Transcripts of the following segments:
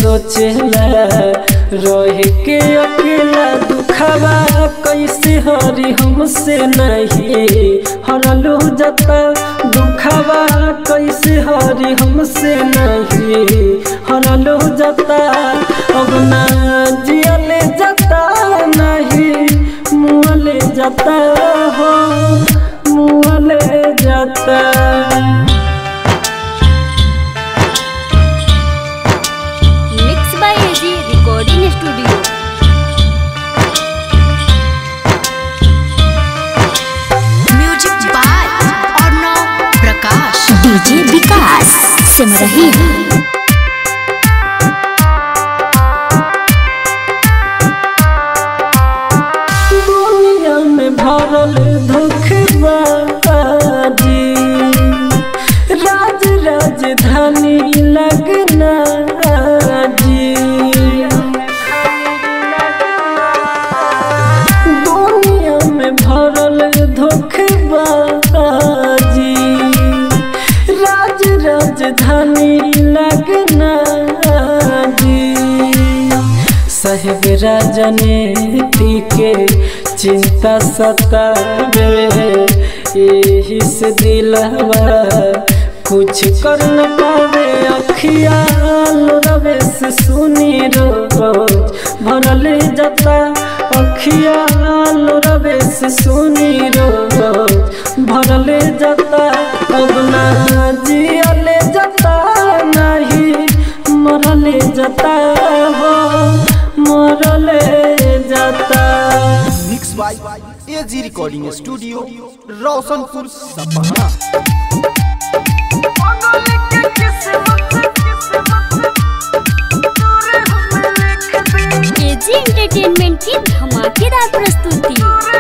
सोचेला रह के अकेला दुखवा कैसे हरी हमसे नहीं हरलू जता दुखवा कैसे हरी हमसे नहीं हरलू जता अब ना जियले जता नहीं मुँहले जाता हो मुँहले जाता mix by AG recording studio music by Arnav Prakash DJ Vikas सिमरही दुनिया में भरल धोखबाजी राज राजधानी लगना जी दुनिया में भरल धोखबाजी राज राजधानी लगना जी साहेब राजनीति के चिंता सतावे यही से दिलवा कुछ कर न पावे अखियाल रवे से सुनी रोज भरल जता अखियाल रवे से सुनी रोज भरल जता अब ना जियले जता नहीं मरले जाता हो मरले जाता mix by AG recording studio Roshanpur Sapaha AG entertainment की धमाकेदार प्रस्तुति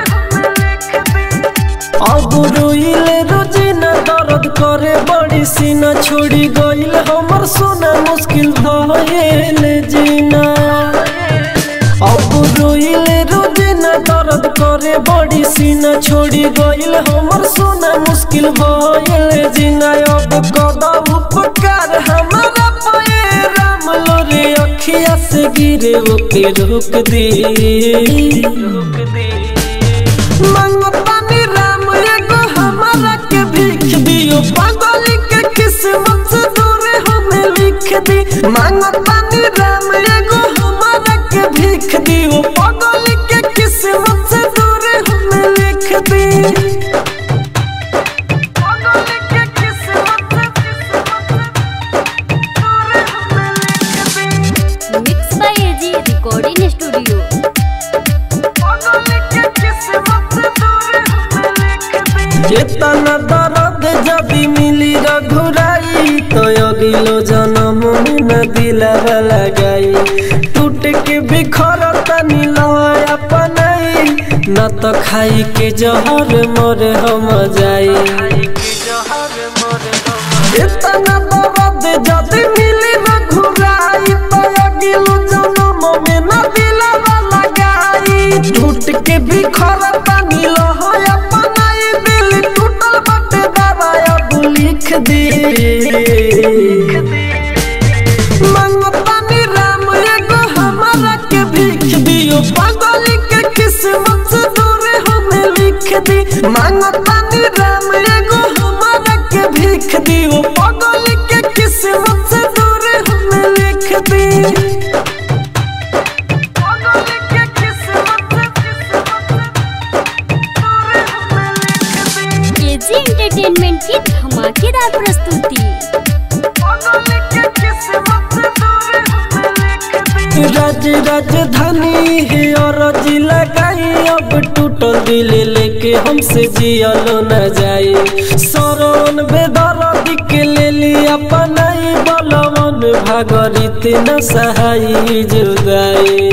अब रोइले रोजिना दर्द करे बड़ी सीना छोड़ी गइल हमर सोना मुश्किल भइल जीना अब रोइले रोजिना दर्द करे बड़ी सीना छोड़ी गइल हमर सोना मुश्किल भइल जीना अब कदम उपकार हमारा पे राम लोरे अखिया से गिरे ओके रोक दे रोक दे मंगतानी राम एगो हमारा के भीख दियो पागल के किस्मत से दूर हमें लिख दी मंगतानी राम एगो हमारा के भीख दियो पागल के किस्मत से दूर हमें लिख दी पागल के किस्मत से mix by AG recording studio चेतना दर्द जदि मिली रघुराई तो अगिलो जन्म में न दिलावा लगाई टूट के बिखर तनी लय अपनाई न तो खाई के जहर मोर हम जाई चेतना दर्द जदि मिली रघुराई तो अगिलो जन्म में न दिलावा लगाई टूट के बिखर तनी लय अपनाई दिल टूटल बटे दबाया तू लिख दे मंगतानी राम एगो हमारा के भीख दियो पागल के किस्मत से दूर हमें लिख दी मंगतानी राम एगो हमारा के भीख दियो पागल के किस्मत से दूर हमें लिख दी पागल के किस्मत एजी एंटरटेनमेंट की धमाकेदार प्रस्तुति राज राजधानी है और जिला लगाई अब टूटल दिल लेके हमसे जियलो न जाए सरवन बेदर्द के ले ली अपनाई बलवन भागरित न सहाई जुदाई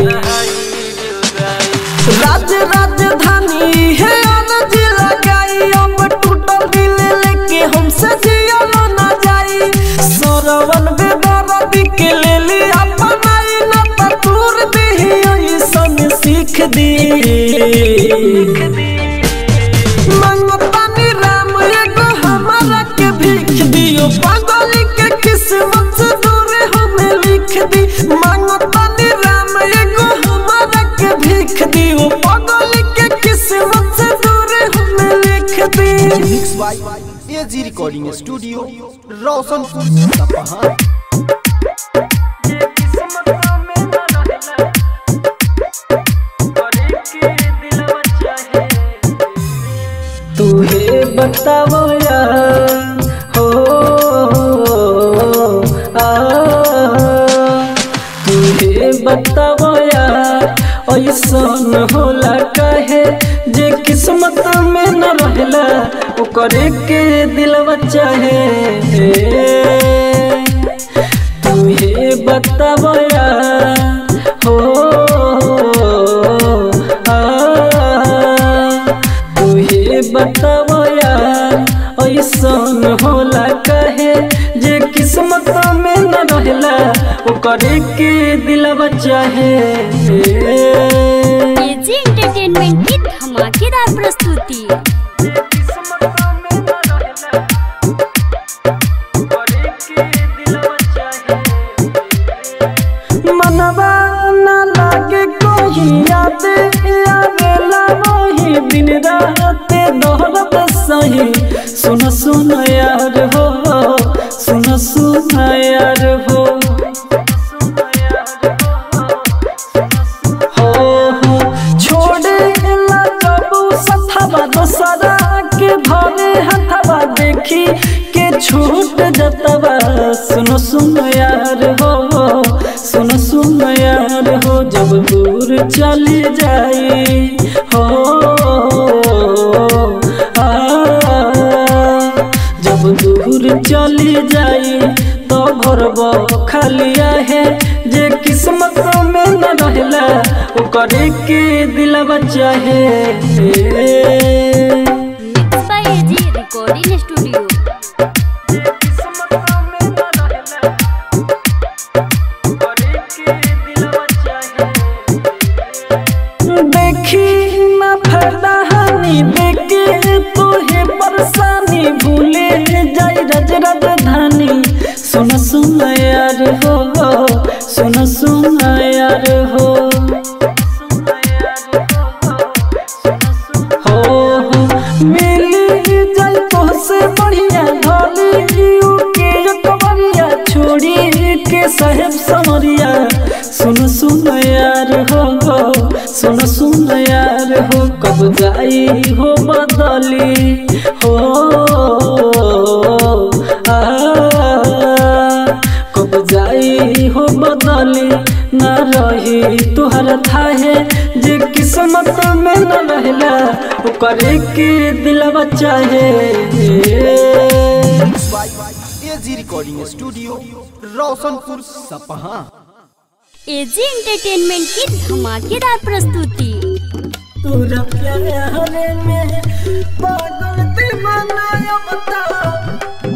राज राजधानी है अनज लगाई अब टूटल दिल लेके हमसे जियलो न जाई सरवन बेदर्द के ले ली अपनाई न तूर दी ऐसन सीख दी मंगतानी राम एगो हमारा के भीख दियो पागल के किस्मत से दूर हमें लिख दी लिख दी वो पागल के किस्मत से दूर हमें लिख दी mix by AG recording studio Roshanpur Sapaha तुहे बतावो यार हो आ तुहे बतावो यार ऐसन होला काहे जे किस्मत में न रहला ओकरे के दिलवा चाहे तुहे बतावो यार हो आ तुहे बतावो यार ऐसन होला कहे जे किस्मत में न रहला ओकरे के दिलवा चाहे एजी एंटरटेनमेंट की धमाकेदार प्रस्तुति मनवा न लागे कोई याद आवेला वही दिन रात दोहरत सही सुन सुन यार हो सुन सुन यार हो हो हो छोड़े ला जबू सथवा दोसरा के धरे हथवा देखी के छूट जतवा सुनो सुनो यार हो सुनो सुनो यार हो जब दूर चली जाई हो आ, जब दूर चली जाई तो घर खालिया है जे किस्मत में न रहला ओकरे के दिलवा चाहे mix by AG recording studio देखी ना फायदा हानि देखे तोहे परेशानी भूले जाई रज राजधानी सुन सुन यार हो सुन सुन यार हो हो हो मिली जाई तोहसे बढ़िया ढोली यू के कबरिया छोड़ी के साहेब समरिया सुन सुन यार हो सुन सुन यार हो कब जाई हो बदली हो आ कब जाई हो बदली न रही तुहर थाहे जे किस्मत में न रहला ओकरे के दिलवा चाहे mix by AG recording studio Roshanpur Sapaha AG entertainment की धमाकेदार प्रस्तुति तोरा प्यार में पागल दीवाना अब तो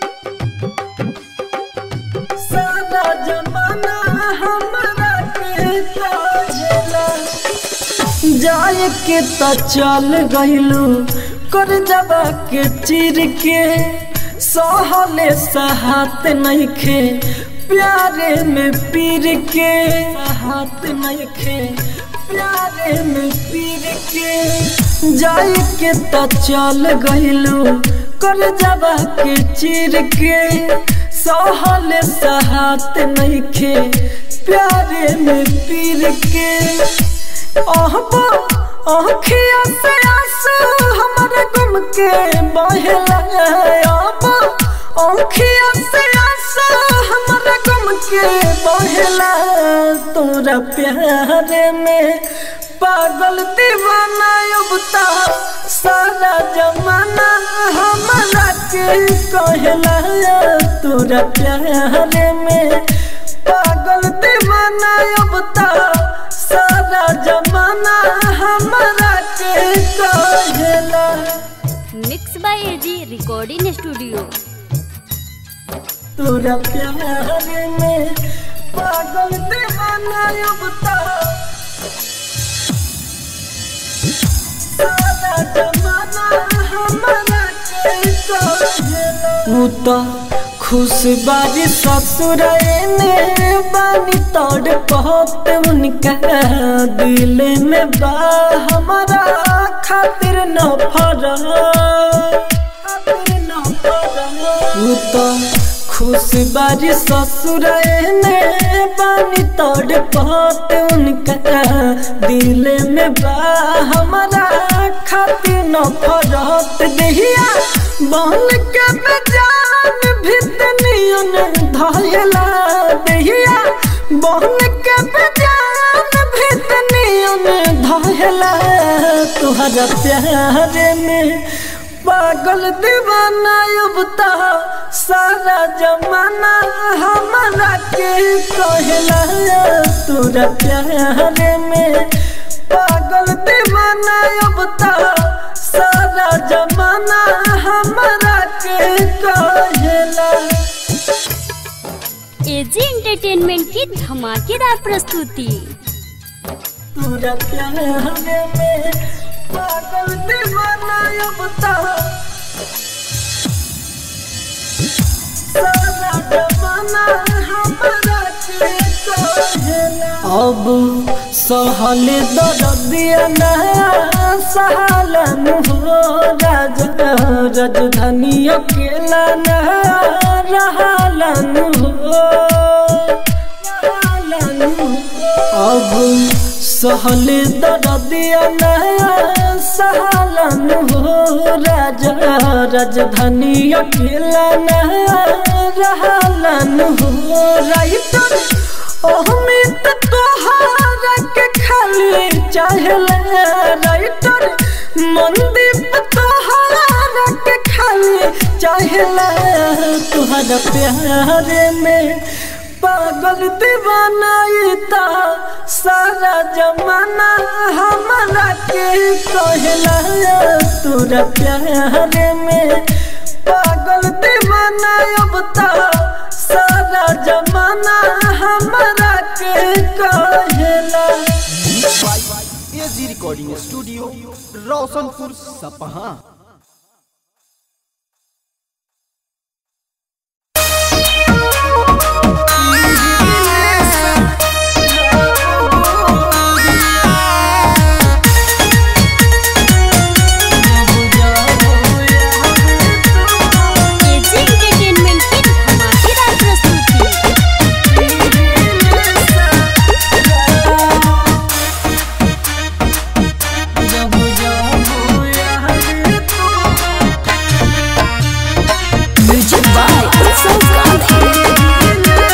सारा जमाना हमारा के काजला जाए के त चल गइलू कर जबा के चिर के सहले सहात नइखे प्यारे में पीर के हाथ नइखे प्यारे में पीर के जाए के त चल गइलू कर जबा के चिर के सहले सहात नइखे प्यारे में पीर के अहबा आँखिया से आंसू हमारे गम के बहला अहबा आँखिया से आंसू हमारे गम के बहला तोरा प्यार में पागल दीवाना अब ता सारा जमाना हमारा के कहला तोरा प्यार में पागल दीवाना अब ता सारा जमाना हमारा के कहला mix by AG recording studio तोरा प्यार में पागल दीवाना अब ता सारा जमाना हमारा के कहला ऊ तो खुश बारी ससुर ने बानी तोड़ बहुत उनका दिल में बा हमारा खातिर न फरा खातिर न फरा वो तो खुश बारी ससुर ने बानी तोड़ बहुत उनका दिल में बा हमारा खातिर न फरत दहिया बन के बेजान भितनियन धयला दहिया बन के बेजान भितनियन धयला तुहरा प्यार में पागल दीवाना युवता सारा जमाना हमारा के कहला तोरा प्यार में पागल दीवाना युवता सारा जमाना हमारा के कहला एजी एंटरटेनमेंट की धमाकेदार प्रस्तुति तोरा प्यार में पागल दीवाना युवता सारा जमाना हमारा के कहला अब सहल दर्दिया ना सहलन हो राज राजधानी अकेला ना रहलन हो रहलन हो। अब सहल दर्दिया ना सहलन हो राजा राजधानी अकेला ना रहलन हो राइटर अहमित तोहारा के खाली चाहला राइटर मंदीप तोहारा के खाली चाहला तुहरा प्यार में पागल दीवाना इता सारा जमाना हमारा के कहला तोरा प्यार में पागल दीवाना अब ता सारा जमाना हमारा के कहला AG recording studio Roshanpur Sapaha AG entertainment की धमाकेदार प्रस्तुति म्यूजिक बाय उत्सव गांधी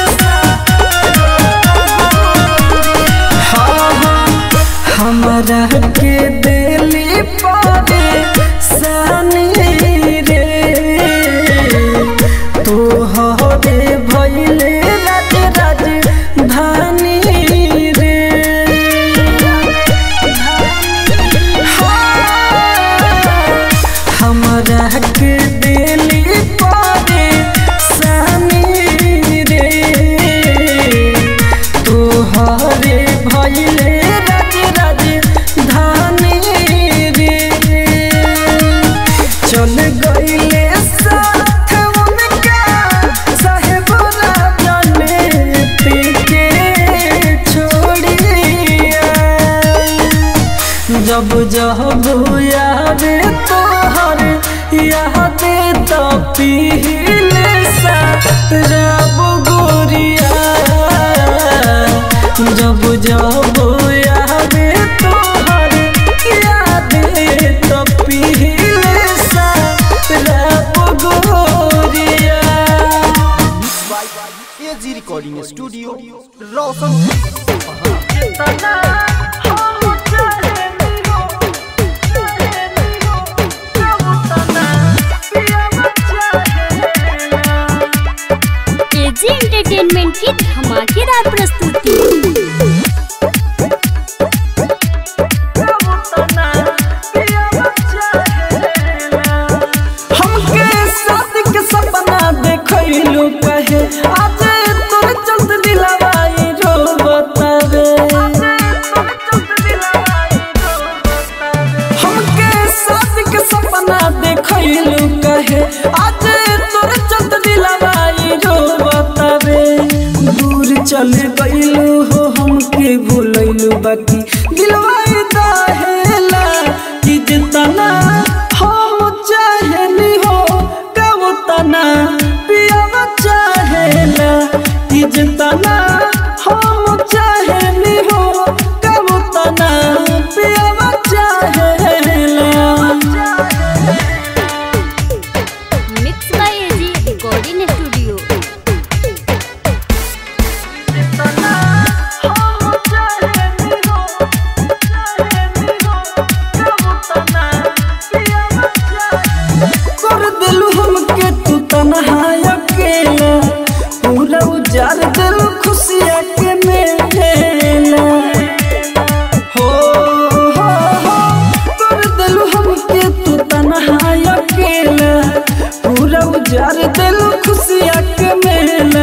हमरा के दिली पावे सानी रे तू हरे भैले राज राज धानी रे हमरा के दिली पावे सानी रे तोहरे भैले राज राज धानी रे चल गईले साथ उनका साहेब राजने के छोड़िया जब जब याद तोहर याद तो पीले सा रब गोरिया जब जब याद तोहर याद तो पीले सा रब गोरिया A G recording studio Roshanpur A G entertainment की धमाकेदार प्रस्तुति हमके शादी के सपना देखैलू कहे आज तोर चलत दिलवाई रो बतावे हमके शादी के सपना देखैलू कहे आज तोर चलत दिलवाई भूलैलू बाकी दिलवा दहेला कि जितना हम चाहेनी हो कब तना पियावा चाहेला कि जितना हम चाहेनी हो कब तना पियावा चाहेला mix by AG recording studio कर दिलू हमके तू तनहा अकेला पूरा उजार दिल खुशिया के मेला हो हो हो कर दिलू हमके तू तनहा अकेला पूरा उजार दिल खुशिया के मेला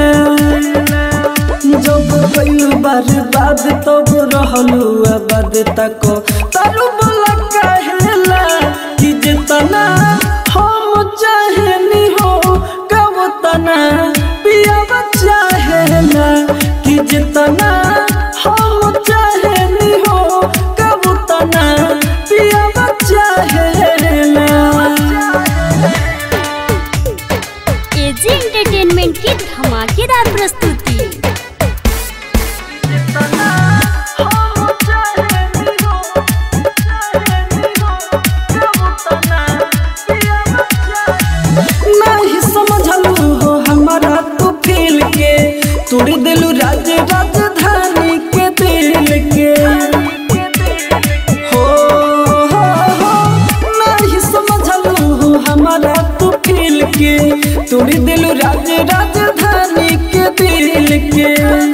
जब कइलू बर्बाद तब रहलू आबाद तक तारू बोला कहेला कि जितना हम चाहेनी हो कब तना पियावा चाहेला कि जितना हम चाहेनी हो कब तना पियावा चाहेला एजी एंटरटेनमेंट की धमाकेदार प्रस्तुति नहीं समझलू हो हमारा तू फील के तोड़ दिलू राज राजधानी के दिल के हो हो हो नहीं समझलू हो हमारा तू फील के तोड़ दिलू राज राजधानी के दिल के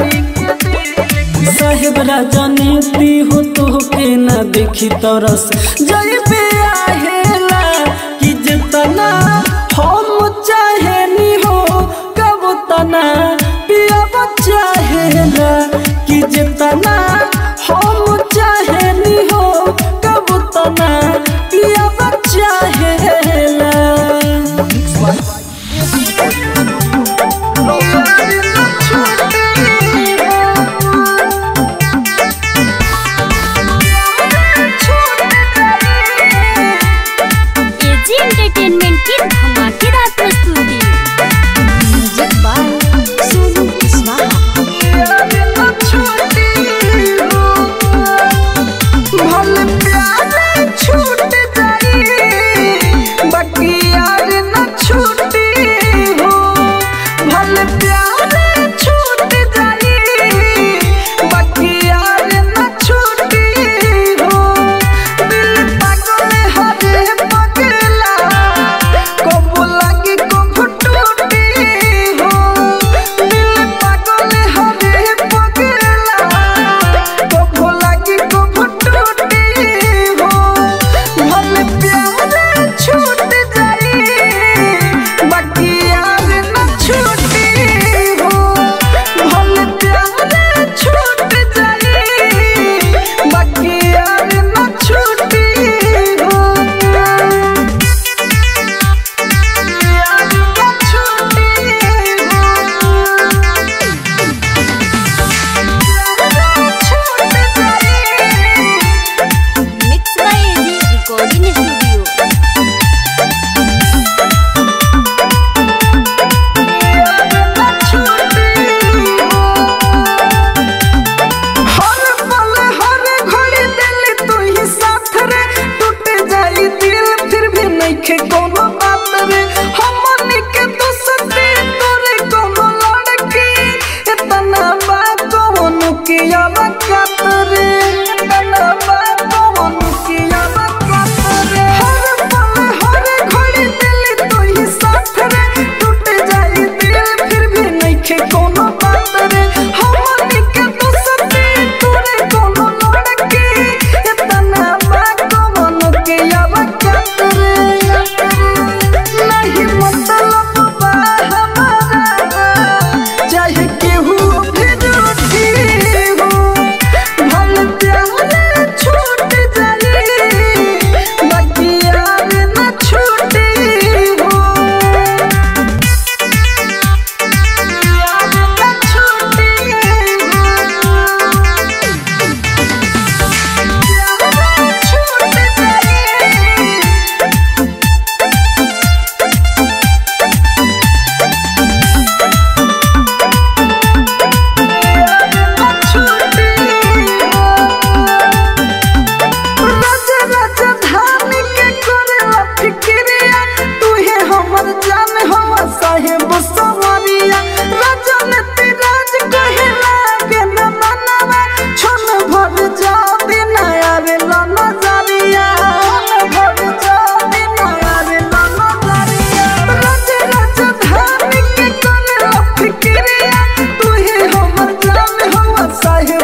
साहेब राजा नीति हो तो के ना देखी तरस जय पे आहेला कि जितना हम चाहेनी हो कब तना पिया चाहेला कि जितना हम चाहेनी हो कब तना पिया चाहेला एजी एंटरटेनमेंट की धमाकेदार प्रस्तुति म्यूजिक बाय सोनू कुशवाहा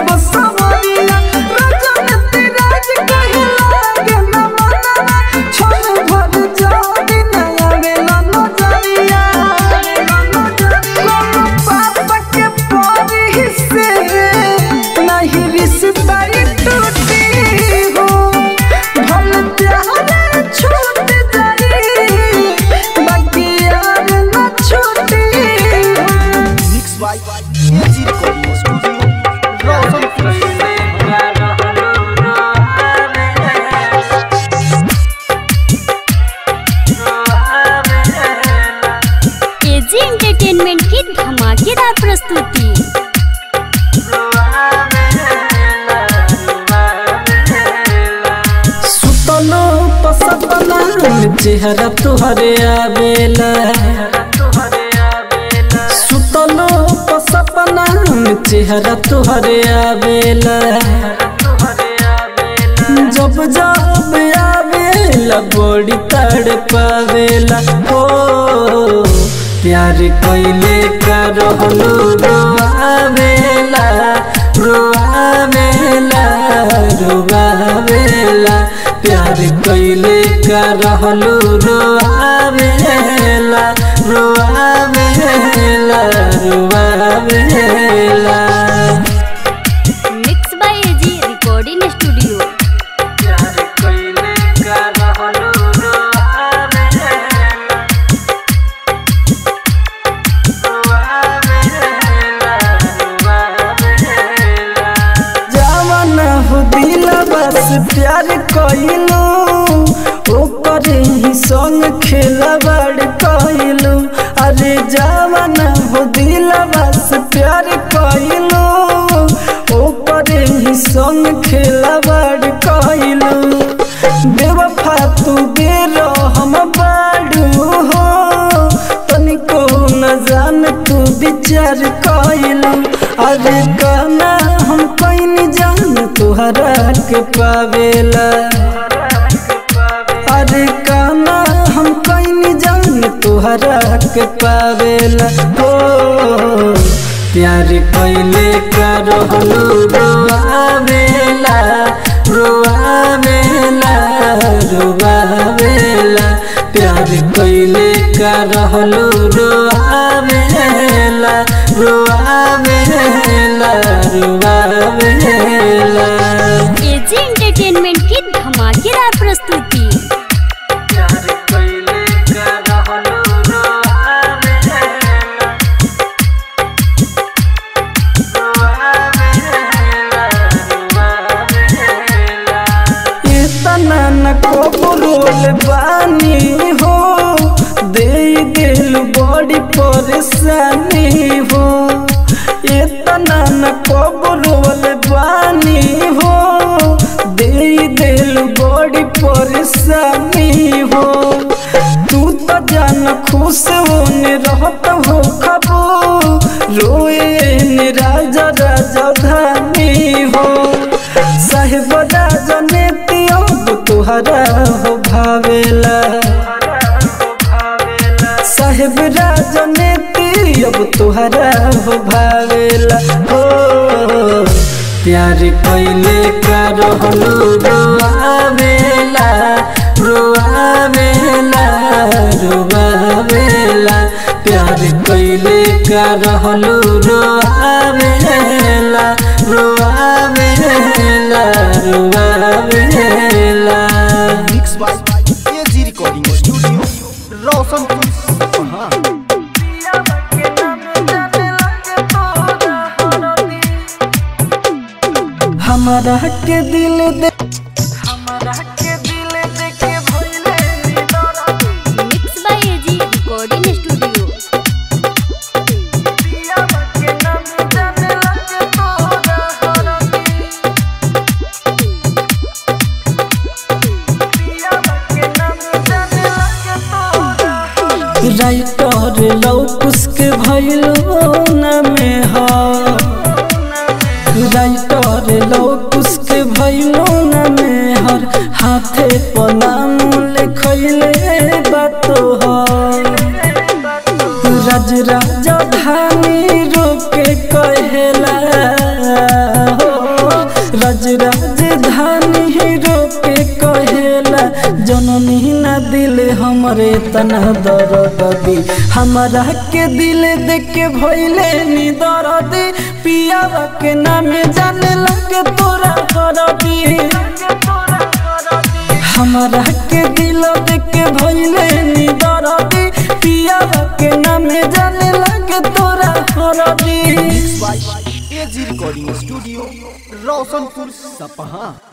बसवरिया रजनीति राज कहे लागे न मनवा छोड़ भर जानी नया बेला नजरिया पापा के परी से नहीं रिश्ता ये टूटी हो भल प्यार छूट जाई बाकी यार न छूटी हो mix by AG recording studio Roshanpur A G entertainment की धमाकेदार प्रस्तुति सुतलो पसतला चेहरा तुहरे आवेला सुतलो पसपना चेहरा तुहरे आवेला जब जब आवेला बड़ी तड़ पावेला ओ प्यार कैले का रहलू रोआवेला रोआवेला रोआवेला प्यार कैले का रहलू रोआवेला रोआवेला रोआवेला mix by AG recording studio प्यार कैले का रहलू रोआवेला जवान हो दिल बस प्यार कइलू ओकर ही संग खेलवाड़ कइलू अरे जवान हो दिल बस प्यार कइलू ओकर ही संग खेलवाड़ कइलू बेवफा तू बेर हम बाड़ू हो तनिको न जान तू विचार कइलू अरे गाना हम कहीं जान तुहरा के पावेला अरे गाना हम कहीं जान तुहरा के पावेला हो प्यार कैले का रहलू रोआवेला रोआवेला रोआवेला प्यार कैले का रहलू रोआवेला रोआवेला रोआवेला एजी एंटरटेनमेंट की धमाकेदार प्रस्तुति प्यार कैले का रहलू रोआवेला इतना न कबरोल बानी हो दे दिल बड़ी परेशानी हो इतना न कबरोल बानी हो दे दिल बड़ी परेशानी हो तू तो जान खुश होने रहत हो खबो रोए ने राजा राजा धानी हो साहेब राजने अब तुहरा हो भावेला साहेब राजने अब तुहरा हो भावेला हो प्यार कैले का रहलू रोआवेला रोआवेला रोआवेला प्यार कैले का रहलू रोआवेला रोआवेला रोआवेला mix by AG recording studio Roshanpur Sapaha हमारा के दिल दे हमारा के दिल दे के भइले निडर mix by AG recording studio पिया के नाम जाने लगे तोरा हरदी पिया के नाम जाने लगे तोरा हरदी राइटर लौकुस के भइलो न में हा राइटर लौकुस के भइलो न में हर हाथे पनाम लिखैले बातो हर राज राजधानी रोके कहेला हो राज राजधानी हीरो के कहेला जननी ना दिल हमरे तना दर्द दी हमारा के दिल देख के भइले नी दर्द पियावा के नामे जाने लगे तोरा करबी हमारा के दिल देख के भइले नी दर्द पियावा के नामे जाने लगे तोरा करबी by A G recording studio Roshanpur सपहा